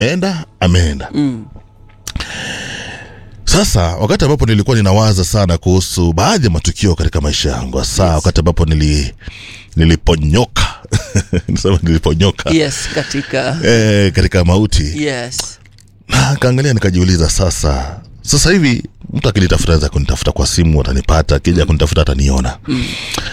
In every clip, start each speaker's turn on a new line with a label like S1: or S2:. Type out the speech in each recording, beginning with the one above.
S1: ameenda ameenda sasa wakati ambapo nilikuwa ninawaza sana kuhusu baadhi ya matukio katika maisha yangu hasa yes. wakati ambapo nili niliponyoka nisema niliponyoka
S2: yes katika
S1: eh, katika mauti
S2: yes
S1: na kaangalia nikajiuliza sasa sasa hivi mtu akinitafuta aweza kunitafuta kwa simu atanipata akija kunitafuta ataniona mm.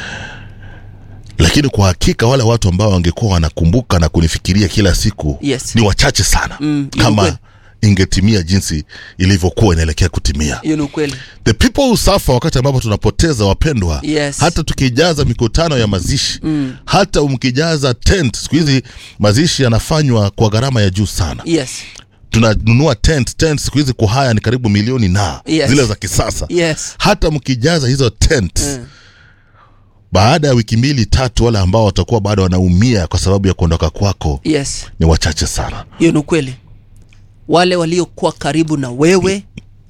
S1: lakini kwa hakika wale watu ambao wangekuwa wanakumbuka na kunifikiria kila siku
S2: Yes.
S1: ni wachache sana
S2: Mm, ni
S1: kama
S2: ukweli.
S1: ingetimia jinsi ilivyokuwa inaelekea kutimia
S2: hiyo ni ukweli
S1: the people who suffer wakati ambapo tunapoteza wapendwa
S2: Yes.
S1: hata tukijaza mikutano ya mazishi mm. hata mkijaza tent siku hizi mazishi yanafanywa kwa gharama ya juu sana
S2: yes
S1: tunanunua tent tent siku hizi kuhaya ni karibu milioni na
S2: Yes.
S1: zile za kisasa
S2: yes
S1: hata mkijaza hizo tent mm. baada ya wiki mbili tatu wale ambao watakuwa bado wanaumia kwa sababu ya kuondoka kwako
S2: yes
S1: ni wachache sana
S2: hiyo ni ukweli wale waliokuwa karibu na wewe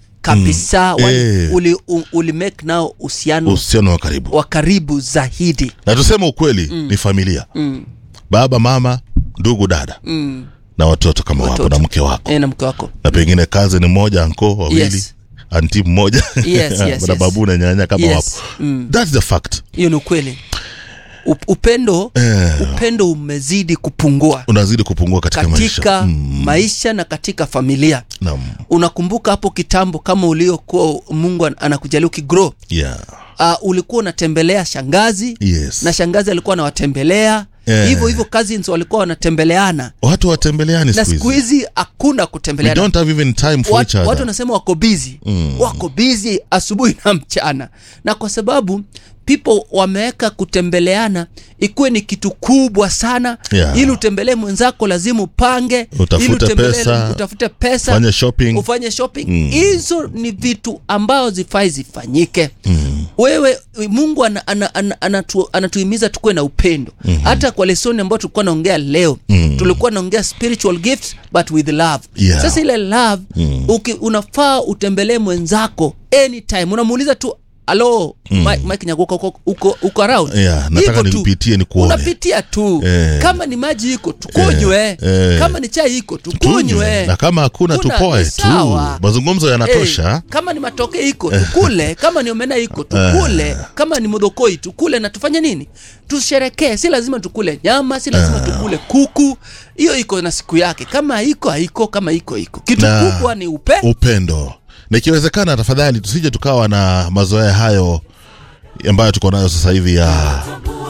S2: kabisa mm.
S1: Eh.
S2: uli, u- uli make nao uhusiano
S1: uhusiano wa karibu
S2: wa karibu zaidi
S1: na tuseme ukweli mm. ni familia
S2: mm.
S1: baba mama ndugu dada
S2: Mm.
S1: na watoto kama wapo
S2: Watoto.
S1: na mke wako
S2: E, na mke wako
S1: na pengine kazi ni mmoja anko wawili
S2: Yes.
S1: anti mmoja
S2: Yes, yes,
S1: na
S2: yes.
S1: babu na nyanya kama
S2: Yes.
S1: wapo
S2: Mm.
S1: that's the fact
S2: hiyo ni ukweli Up- upendo
S1: Eh.
S2: upendo umezidi kupungua
S1: unazidi kupungua katika,
S2: katika
S1: maisha
S2: mm. maisha na katika familia
S1: Naam.
S2: unakumbuka hapo kitambo kama uliokuwa mungu an- anakujalia ukigrow
S1: yeah.
S2: uh, ulikuwa unatembelea shangazi
S1: yes.
S2: na shangazi alikuwa anawatembelea
S1: Eh.
S2: hivyo hivyo cousins walikuwa wanatembeleana
S1: watu watembeleani
S2: na
S1: siku
S2: siku
S1: hizi
S2: hizi hakuna
S1: we
S2: kutembeleana
S1: don't have even time for each
S2: watu,
S1: other
S2: watu wanasema wako bizi mm. wako bizi asubuhi na mchana na kwa sababu people wameweka kutembeleana ikuwe ni kitu kubwa sana
S1: Yeah.
S2: ili utembelee mwenzako lazima upange
S1: Utafute
S2: ili utembelee-
S1: pesa,
S2: utafute pesa
S1: fanye shopping.
S2: ufanye shopping hizo ni vitu ambao zifai zifanyike mm. wewe mungu ana, ana, ana, anatu, anatuhimiza tukuwe na upendo mm-hmm. hata kwa lesoni ambayo tulikuwa naongea leo mm. tulikuwa naongea spiritual gifts but with love
S1: Yeah.
S2: sasa ile love mm. uki, unafaa utembelee mwenzako anytime unamuuliza tu alo mm. Mike, Mike Nyagoka uko, uko, uko around
S1: Yeah, nataka
S2: Hivyo tu.
S1: nikupitie nikuone.
S2: unapitia tu
S1: Eh.
S2: kama ni maji iko tukunywe
S1: Eh, eh.
S2: kama ni chai iko
S1: tunywe
S2: tukunywe
S1: na kama hakuna
S2: Kuna-
S1: tupoe
S2: ni
S1: tu
S2: sawa.
S1: mazungumzo yanatosha
S2: Eh, kama ni matoke iko tukule kama ni omena iko tukule kama ni modokoi tukule na tufanye nini tusherekee si lazima tukule nyama si lazima tukule kuku hiyo iko na siku yake kama haiko haiko kama iko iko kitu
S1: Na-
S2: kubwa ni upe
S1: upendo na ikiwezekana tafadhali tusije tukawa na mazoea hayo ambayo tuko nayo sasa hivi ya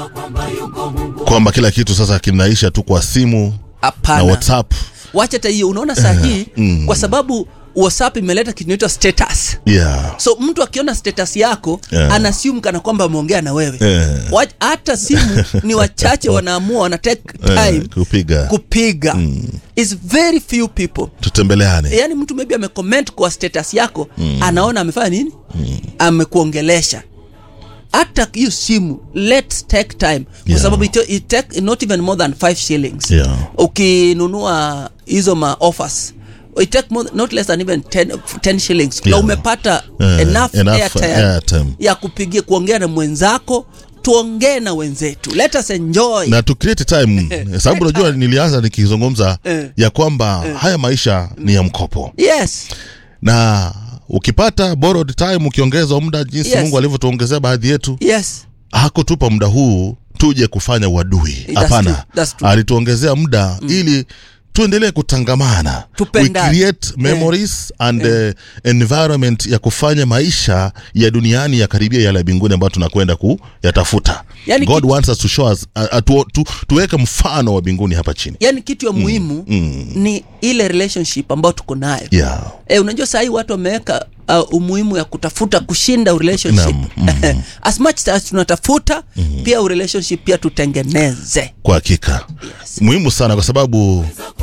S1: kwamba kila kitu sasa kinaisha tu kwa simu na
S2: hapana
S1: whatsapp
S2: wacha hata hiyo unaona saa hii kwa sababu whatsapp imeleta kitu inaitwa status
S1: yeah.
S2: so mtu akiona status yako
S1: Yeah.
S2: yeah. anasium kana kwamba ameongea na wewe
S1: Yeah.
S2: Wa- hata simu ni wachache wanaamua wana take time
S1: Eh, kupiga
S2: kupiga is very few people
S1: tutembeleane
S2: yaani mtu maybe amecomment kwa status yako anaona amefanya nini amekuongelesha hata hiyo simu let's take time kwa
S1: Yeah.
S2: sababu it, it take not even more than 5 shillings
S1: Yeah.
S2: ukinunua hizo ma offers it take more, not less than even 10, 10 shillings na
S1: Yeah.
S2: umepata
S1: Eh,
S2: enough,
S1: enough
S2: airtime
S1: airtime.
S2: ya kupigia kuongea na mwenzako tuongee na wenzetu let us enjoy
S1: na to create time sababu unajua nilianza nikizungumza
S2: Eh.
S1: ya kwamba haya maisha ni ya mkopo
S2: yes
S1: na ukipata borrowed time ukiongezwa muda jinsi
S2: Yes.
S1: mungu alivyotuongezea baadhi yetu
S2: yes
S1: hakutupa muda huu tuje kufanya uadui
S2: That's
S1: hapana
S2: true, that's true.
S1: alituongezea muda ili tuendelee kutangamana we
S2: Tupendane.
S1: create memories and eh, environment ya kufanya maisha ya duniani ya karibia yale ya mbinguni ambayo tunakwenda kuyatafuta
S2: Yani
S1: god
S2: kitu-
S1: wants us to show us, uh, uh, tu, tu, tuweke mfano wa mbinguni hapa chini
S2: yani kitu ya muhimu ni ile relationship ambayo tuko nayo
S1: yeah.
S2: e, unajua sahii watu wameweka uh, umuhimu ya kutafuta kushinda relationship as much as tunatafuta pia relationship pia tutengeneze
S1: kwa hakika muhimu sana kwa sababu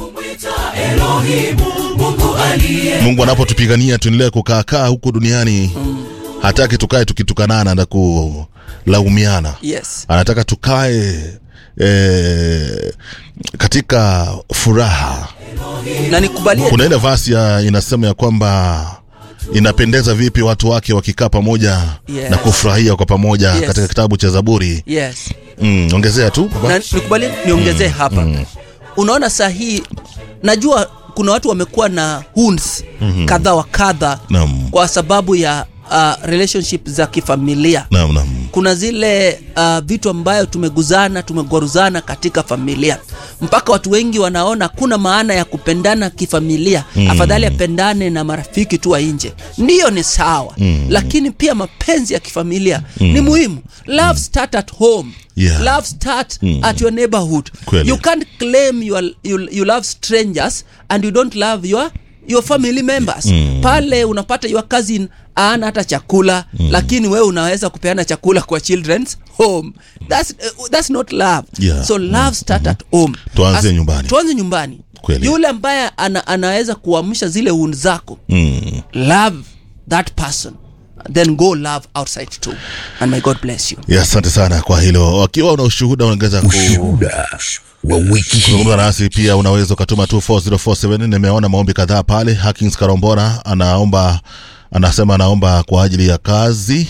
S1: mungu anapotupigania tuendelee kukaakaa huku duniani hataki tukae tukitukanana na kulaumiana
S2: yes
S1: anataka tukae eh, katika furaha
S2: na nikubalie
S1: kuna ile vasi ya inasema ya kwamba inapendeza vipi watu wake wakikaa pamoja
S2: Yes.
S1: na kufurahia kwa pamoja
S2: Yes.
S1: katika kitabu cha zaburi
S2: yes
S1: mm, ongezea tu baba.
S2: na nikubalie niongezee hapa unaona saa hii najua kuna watu wamekuwa na wounds mm-hmm. kadha wa kadha
S1: Naam.
S2: kwa sababu ya uh, relationship za kifamilia
S1: naam naam
S2: kuna zile uh, vitu ambayo tumeguzana tumegwaruzana katika familia mpaka watu wengi wanaona kuna maana ya kupendana kifamilia mm. afadhali apendane na marafiki tu wa nje ndiyo ni sawa mm. lakini pia mapenzi ya kifamilia mm. ni muhimu love start at home
S1: Yeah.
S2: love start mm. at your neighborhood
S1: Kweli.
S2: you can't claim you, are, you, you love strangers and you don't love your your family members mm. pale unapata your cousin aana hata chakula mm. lakini wewe unaweza kupeana chakula kwa children's home that's, uh, that's not love
S1: Yeah.
S2: so love start at home
S1: Tuanze
S2: As-
S1: nyumbani.
S2: tuanze nyumbani
S1: Kweli.
S2: yule ambaye ana, anaweza kuamsha zile wound zako
S1: mm.
S2: love that person then go love outside too and may god bless you
S1: ya asante sana kwa hilo wakiwa una ushuhuda unaweza ku
S3: Ushuhuda wa wiki hii.
S1: kuzungumza nasi pia unaweza ukatuma 24047 nimeona maombi kadhaa pale hakins karombora anaomba anasema anaomba kwa ajili ya kazi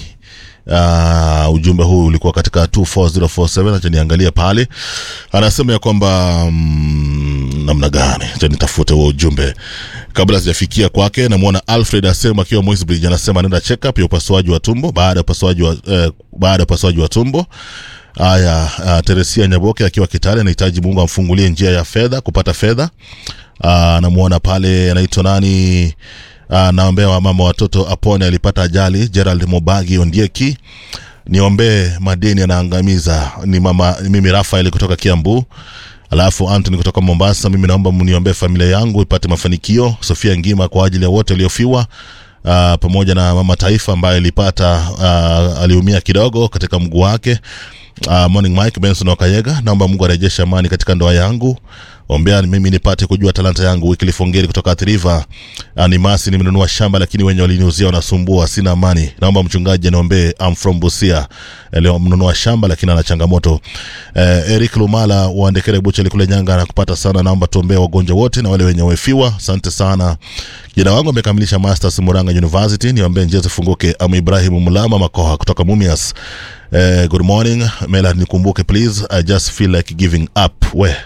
S1: Uh, ujumbe huu ulikuwa katika 24047 acha niangalie pale anasema ya kwamba mm, namna gani acha nitafute huo ujumbe kabla sijafikia kwake namwona alfred asema akiwa Moisbridge anasema anaenda check up ya upasuaji wa tumbo baada ya upasuaji wa eh, baada ya upasuaji wa tumbo Haya, uh, Teresia Nyaboke akiwa Kitale anahitaji Mungu amfungulie njia ya fedha kupata fedha. Uh, namuona pale anaitwa nani? Uh, naombea wamama watoto apone, alipata ajali. Gerald Mobagi Ondieki, niombee madeni anaangamiza. Ni mama mimi Rafael kutoka Kiambu. Alafu Anthony kutoka Mombasa, mimi naomba mniombee familia yangu ipate mafanikio. Sofia Ngima kwa ajili ya wote waliofiwa uh, pamoja na mama taifa ambaye alipata uh, aliumia kidogo katika mguu wake uh, morning mike benson wakayega naomba mungu arejeshe amani katika ndoa yangu ombea mimi nipate kujua talanta yangu wiki lifongeri kutoka athiriva uh, ni masi nimenunua shamba lakini wenye waliniuzia wanasumbua sina amani naomba mchungaji aniombee I'm from busia Eh, leo mnunua shamba lakini ana changamoto eh, eric lumala waandekere bucheli kule nyanga na kupata sana naomba tuombee wagonjwa wote na wale wenye wefiwa asante sana kijana wangu amekamilisha masters muranga university niombee njia zifunguke am ibrahimu mulama makoha kutoka mumias eh, good morning mela nikumbuke please i just feel like giving up we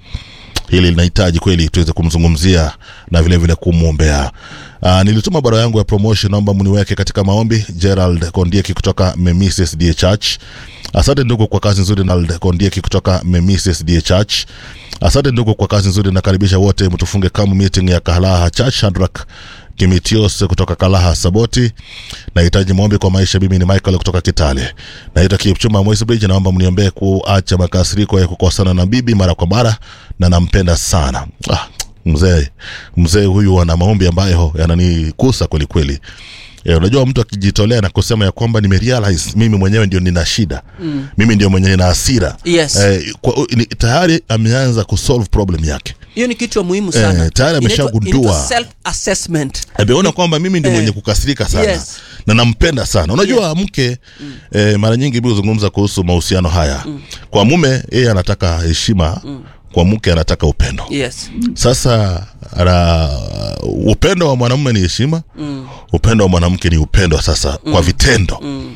S1: hili linahitaji kweli tuweze kumzungumzia na vile vile kumwombea Uh, nilituma barua yangu ya promotion naomba mniweke katika maombi gerald kondieki kutoka memises da church asante ndugu kwa kazi nzuri gerald kondieki kutoka memises da church asante ndugu kwa kazi nzuri nakaribisha wote mtufunge kamu meeting ya kalaha church Shadrack kimitios kutoka kalaha saboti nahitaji maombi kwa maisha mimi ni michael kutoka kitale naitwa kipchuma Moisbridge naomba mniombee kuacha makasiriko ya kukosana na bibi mara kwa mara na nampenda sana ah, mzee mzee huyu ana maombi ambayo yananikusa kweli kweli E, unajua mtu akijitolea na kusema ya kwamba nimerealize mimi mwenyewe ndio nina shida mm. mimi ndio mwenye nina hasira
S2: Yes.
S1: e, kwa, ni, tayari ameanza kusolve problem yake
S2: hiyo ni kitu ya muhimu sana
S1: Eh, tayari ameshagundua.
S2: self assessment
S1: ameona kwamba mimi ndio
S2: Eh.
S1: mwenye kukasirika sana
S2: Yes.
S1: na nampenda sana unajua mke eh, mara nyingi mi huzungumza kuhusu mahusiano haya kwa mume yeye anataka heshima kwa mke anataka upendo
S2: yes
S1: sasa ra, upendo wa mwanamume ni heshima mm. upendo wa mwanamke ni upendo sasa mm. kwa vitendo mm.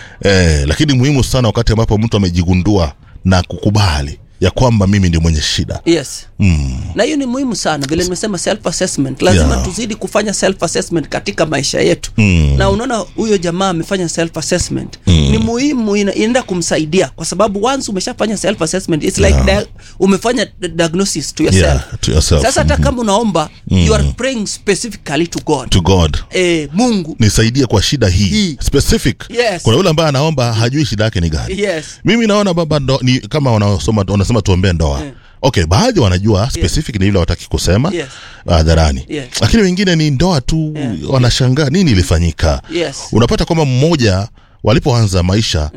S1: eh, lakini muhimu sana wakati ambapo mtu amejigundua na kukubali ya kwamba mimi ndio mwenye shida
S2: yes
S1: mm.
S2: na hiyo ni muhimu sana vile nimesema self assessment lazima
S1: Yeah.
S2: tuzidi kufanya self assessment katika maisha yetu
S1: Mm.
S2: na unaona huyo jamaa amefanya self assessment ni muhimu ina- inaenda kumsaidia kwa sababu once umeshafanya self assessment it's like dia- umefanya d- diagnosis to yourself
S1: Yeah, to yourself.
S2: sasa hata kama unaomba you are praying specifically to god
S1: to god
S2: eh, mungu
S1: nisaidie kwa shida hii,
S2: Hii.
S1: specific
S2: Yes.
S1: kuna yule ambaye anaomba hajui shida yake ni gani
S2: yes
S1: mimi naona baba ndo, ni kama wanasoma wanasema tuombee ndoa
S2: Eh.
S1: okay baadhi wanajua specific ni ile wataki kusema
S2: Yes.
S1: hadharani
S2: Yes.
S1: lakini wengine ni ndoa tu
S2: Yeah.
S1: wanashangaa nini ilifanyika
S2: yes
S1: unapata kwamba mmoja walipoanza maisha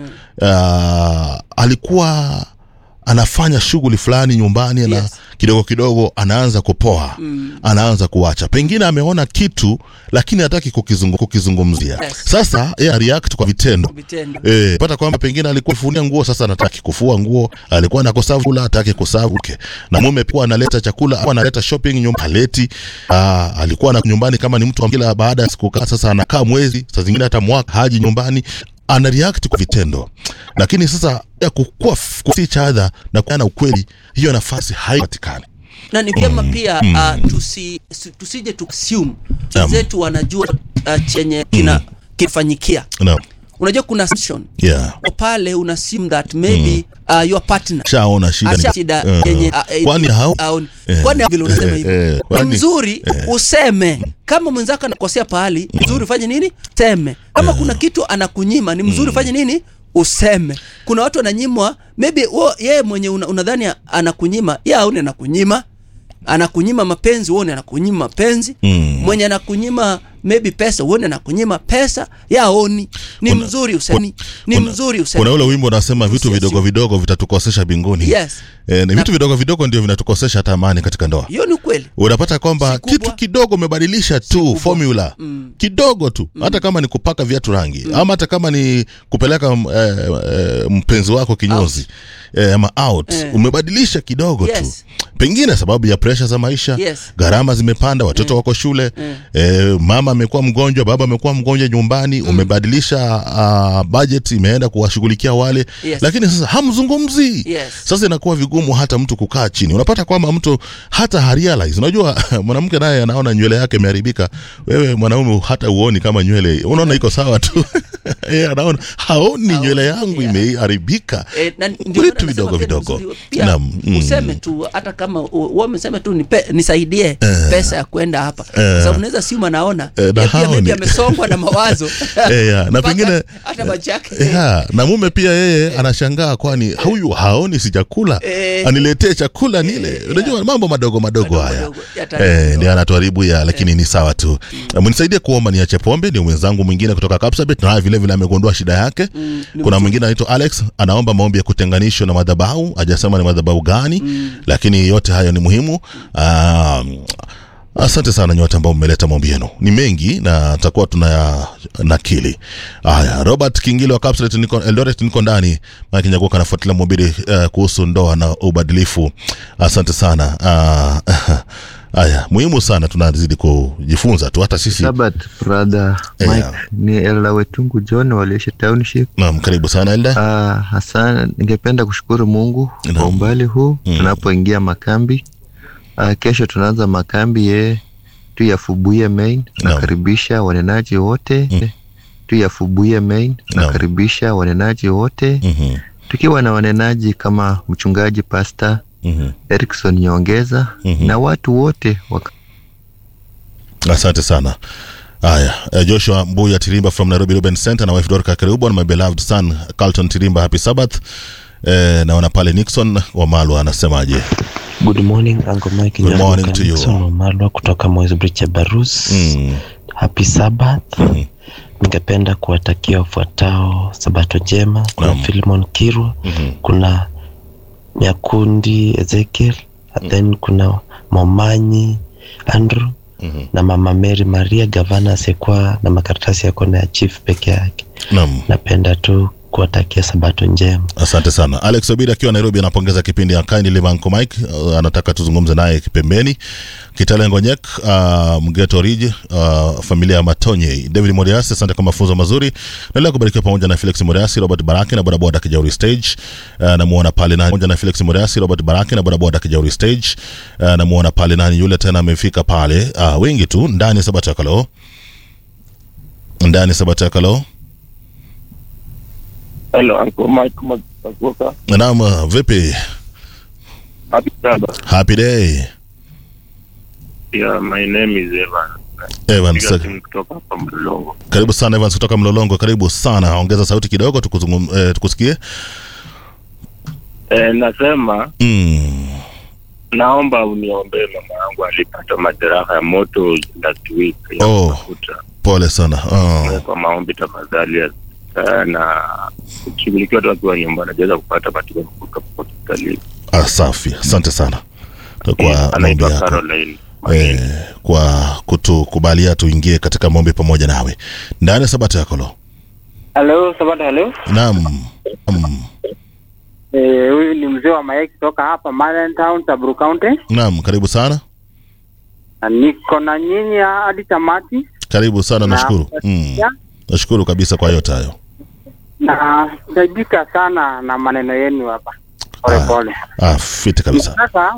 S1: uh, alikuwa anafanya shughuli fulani nyumbani na
S2: Yes.
S1: kidogo kidogo anaanza kupoa mm. anaanza kuacha pengine ameona kitu lakini hataki kukizungu, kukizungumzia
S2: Yes.
S1: sasa yeye react kwa vitendo
S2: vitendo
S1: Eh, pata kwamba pengine alikuwa funia nguo sasa anataki kufua nguo, alikuwa anakosa kula hataki kusavu okay. Na mume pia analeta chakula au analeta shopping nyumba haleti. Ah, alikuwa na nyumbani kama ni mtu wa kila baada ya siku kadhaa sasa anakaa mwezi, saa zingine hata mwaka haji nyumbani ana react kwa vitendo, lakini sasa ya kukua kusi cha adha na kuana ukweli, hiyo nafasi haipatikani.
S2: na ni vyema pia uh, tusi, si- tusije tuassume
S1: Naam.
S2: wenzetu wanajua uh, chenye kina kifanyikia
S1: Naam.
S2: unajua kuna assumption
S1: Yeah.
S2: pale una assume that maybe uh, your partner
S1: Shaona shida ni-
S2: Asha shida
S1: Eh.
S2: yenye uh, eh,
S1: Kwani hao-
S2: aoni.
S1: Eh.
S2: kwani vile unasema
S1: Eh,
S2: hivyo
S1: eh,
S2: ni
S1: kwani-
S2: mzuri useme kama mwenzako anakosea pahali ni mzuri ufanye nini seme kama kuna kitu anakunyima ni mzuri ufanye nini useme kuna watu wananyimwa maybe wo, yeye mwenye una, unadhani anakunyima ye aone anakunyima anakunyima mapenzi uone anakunyima mapenzi
S1: Mm.
S2: mwenye anakunyima maybe pesa uone anakunyima pesa ye aoni ni
S1: Kuna-
S2: mzuri usemi ni
S1: Kuna-
S2: mzuri usemi
S1: kuna ule wimbo unasema vitu
S2: Usiassume.
S1: vidogo vidogo vitatukosesha binguni
S2: Yes.
S1: e, ni vitu vidogo vidogo ndio vinatukosesha hata amani katika ndoa
S2: hiyo ni ukweli
S1: unapata kwamba
S2: Si kubwa.
S1: kitu kidogo umebadilisha tu
S2: kubwa.
S1: formula kidogo tu hata kama ni kupaka viatu rangi ama hata kama ni kupeleka m- eh, eh, mpenzi wako kinyozi eh, ama out
S2: Eh.
S1: umebadilisha kidogo tu
S2: Yes.
S1: pengine sababu ya presha za maisha
S2: Yes.
S1: gharama zimepanda watoto wako shule eh, mama amekuwa mgonjwa baba amekuwa mgonjwa nyumbani umebadilisha uh, budget imeenda kuwashughulikia wale
S2: Yes.
S1: lakini sasa hamzungumzii
S2: Yes.
S1: sasa inakuwa vigumu hata mtu kukaa chini unapata kwamba mtu hata harealize unajua mwanamke naye anaona nywele yake imeharibika wewe mwanaume hata uoni kama nywele unaona iko sawa tu yeye anaona haoni nywele yangu
S2: yeah.
S1: imeharibika
S2: Eh, na ndio
S1: vitu
S2: maana
S1: vidogo
S2: nasema pia ni
S1: vidogo
S2: mzuri. Pia
S1: Naam, mm.
S2: useme tu hata kama u- wewe umesema tu nipe, nisaidie pesa ya kwenda hapa
S1: Eh.
S2: sababu unaweza siuma naona
S1: Eh, na
S2: ya pia
S1: haoni.
S2: maybe amesongwa na mawazo
S1: Eh, ya, na
S2: Mpaka
S1: pengine
S2: hata macho yake
S1: ya, na mume pia yeye anashangaa kwani huyu haoni si chakula
S2: Eh.
S1: aniletee chakula nile unajua mambo madogo madogo
S2: Madogo
S1: haya
S2: madogo, yataharibu
S1: eh,
S2: ndoa.
S1: ndio anatuharibu ya lakini ni sawa tu mnisaidie kuomba niache pombe ndio mwenzangu mwingine kutoka Kapsabet naye vile vile amegundua shida yake
S2: ni
S1: kuna mwingine anaitwa Alex anaomba maombi ya kutenganishwa na madhabahu hajasema ni madhabahu gani lakini yote hayo ni muhimu um, asante sana nyote ambao mmeleta maombi yenu ni mengi na tutakuwa tuna nakili haya robert kingile wa Kapsabet niko eldoret niko ndani mike nyagoka anafuatilia mhubiri uh, kuhusu ndoa na ubadilifu asante sana uh, haya muhimu sana tunazidi kujifunza tu hata sisi
S4: Sabat brother
S1: Yeah.
S4: Mike ni Elda Wetungu John waliishi township.
S1: naam karibu sana elda
S4: Ah, hasa ningependa kushukuru Mungu
S1: Naam.
S4: kwa umbali huu
S1: Mm.
S4: tunapoingia makambi. Ah, kesho tunaanza makambi ye tu ya Fubuye Main. Nakaribisha wanenaji wote
S1: Mm.
S4: tu ya Fubuye Main.
S1: Naam.
S4: Nakaribisha wanenaji wote
S1: Mhm,
S4: tukiwa na wanenaji kama mchungaji Pastor
S1: mhm.
S4: Erikson Nyongeza
S1: Mhm.
S4: na watu wote waka
S1: asante sana haya uh, joshua mbuya tirimba from nairobi ruben center na wife dorka karibu and my beloved son carlton tirimba happy sabbath eh, naona pale nixon wamalwa anasemaje
S5: Good morning Uncle Mike
S1: Good
S5: Nyaruka
S1: morning to you.
S5: Nixon Wamalwa kutoka Moisbridge Barus.
S1: mm.
S5: Happy Sabbath.
S1: Mhm.
S5: Ningependa kuwatakia wafuatao sabato njema. Kuna
S1: Naam.
S5: Philemon Kirwa,
S1: Mhm.
S5: kuna Nyakundi Ezekiel, and then kuna Momanyi Andrew
S1: Mhm.
S5: na Mama Mary Maria gavana asiyekuwa na makaratasi ya kona ya chief peke yake.
S1: naam
S5: Napenda tu kuwatakia sabato njema.
S1: asante sana alex obidi akiwa nairobi anapongeza kipindi ya kindly manko mike uh, anataka tuzungumze naye pembeni kitale ngonyek uh, mgeto rij uh, familia ya matonye david moriasi asante kwa mafunzo mazuri naendelea kubarikiwa pamoja na felix moriasi robert baraki na bodaboda kijauri stage uh, namuona pale nani pamoja na felix moriasi robert baraki na bodaboda kijauri stage uh, namuona pale nani yule tena amefika pale uh, wengi tu ndani ya sabato ya kaloo ndani ya sabato ya kaloo
S6: Hello, Uncle Mike Makuka.
S1: naam uh, vipi
S6: Happy Sabbath.
S1: happy day
S6: Yeah, my name is Evan.
S1: Evans,
S6: Piga simu kutoka hapa Mlolongo.
S1: karibu sana Evans kutoka Mlolongo, karibu sana. Ongeza sauti kidogo tukuzungum, eh, tukusikie.
S6: Eh, nasema
S1: Mm.
S6: naomba uniombee mama yangu alipata majeraha ya moto last week ya
S1: Oh.
S6: mafuta.
S1: Pole sana. Oh.
S6: Kwa maombi tafadhali eh, na kushughulikiwa tu akiwa nyumbani ajaweza kupata matibabu kutoka hospitalini.
S1: Ah, safi, asante sana
S6: Eh,
S1: kwa maombi
S6: Anaitwa
S1: yako
S6: Caroline.
S1: eh, kwa kutukubalia tuingie katika maombi pamoja nawe ndani ya sabato yako lo.
S7: Halo, Sabata, halo.
S1: Naam. Mm.
S7: Eh, huyu ni mzee wa mayai kutoka hapa Marine Town, Tabru County.
S1: Naam, karibu sana,
S7: Na niko na nyinyi hadi tamati
S1: karibu sana,
S7: Na-
S1: nashukuru mm. Nashukuru kabisa kwa yote hayo.
S7: na saidika sana na maneno yenu hapa pole
S1: Ah.
S7: pole.
S1: Ah, fiti kabisa.
S7: Sasa